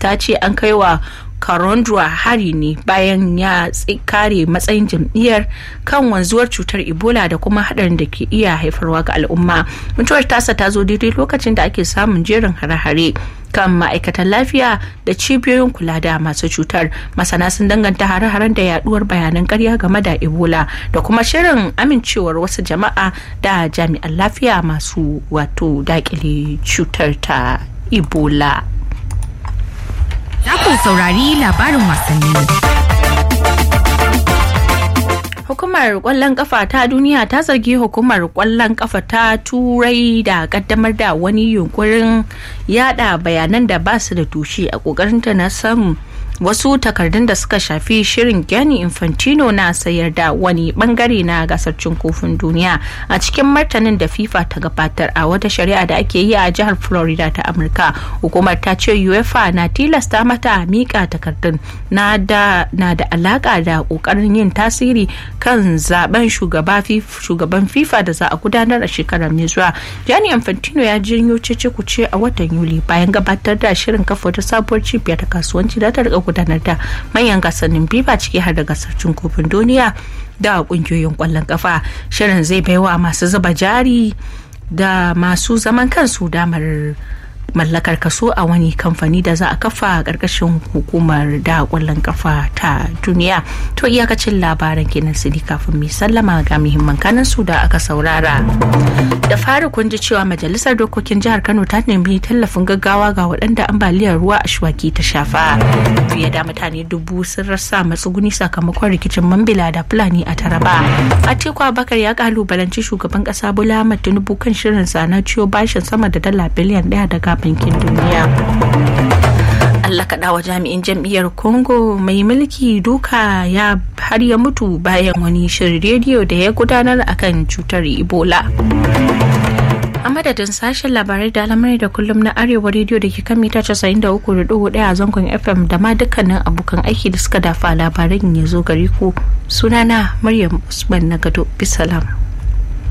ta ce an kai wa Karondua hari ne bayan ya kare matsayin jam'iyyar kan wanzuwar cutar Ebola da kuma haɗarin da ke iya haifarwa ga al'umma. Mutuwar tasa ta zo daidai lokacin da ake samun jerin hare-hare kan ma'aikatan lafiya da cibiyoyin kula da masu cutar. Masana sun danganta hare-haren da yaduwar bayanan karya game da Ebola da kuma shirin amincewar wasu jama'a da jami'an lafiya masu wato dakile cutar ta Ebola. Za ku saurari labarin wasanni. Hukumar kwallon kafa ta duniya ta zargi hukumar kwallon kafa ta turai da kaddamar da wani yunkurin yada bayanan da ba su da tushe a kokarinta na samun wasu takardun da suka shafi shirin Gianni Infantino na sayar da wani bangare na gasar cin kofin duniya a cikin martanin da FIFA ta gabatar a wata shari'a da ake yi a jihar Florida ta Amurka. Hukumar ta ce UEFA na tilasta mata mika takardun na da na da alaka da kokarin yin tasiri kan zaben shugaban FIFA da za a gudanar a shekarar mai zuwa. Gianni Infantino ya janyo cece kuce a watan Yuli bayan gabatar da shirin kafa wata sabuwar cibiyar ta kasuwanci da ta gudanar da manyan gasannin biba ciki har da gasar cin kofin duniya da kungiyoyin kwallon kafa shirin zai baiwa masu zuba jari da masu zaman kansu damar mallakar kaso a wani kamfani da za a kafa a ƙarƙashin hukumar da ƙwallon kafa ta duniya to iyakacin labaran kenan su kafin mai sallama ga muhimman kanan su da aka saurara da fari kun ji cewa majalisar dokokin jihar kano ta nemi tallafin gaggawa ga waɗanda ambaliyar ruwa a shuwaki ta shafa fiye da mutane dubu sun rasa matsuguni sakamakon rikicin mambila da fulani a taraba atiku abakar ya kalubalanci shugaban ƙasa bola ahmad tinubu kan shirinsa na ciyo bashin sama da dala biliyan ɗaya daga bankin duniya Allah kaɗa wa jami'in jam'iyyar Congo mai mulki duka ya har ya mutu bayan wani shirin rediyo da ya gudanar akan cutar Ebola. a madadin sashen labarai da alamari da kullum na arewa rediyo da ke kan mita 93.1 a zangon fm da ma dukkanin abokan aiki da suka dafa labaran ya zo gari ku sunana maryam usman na gado bisalam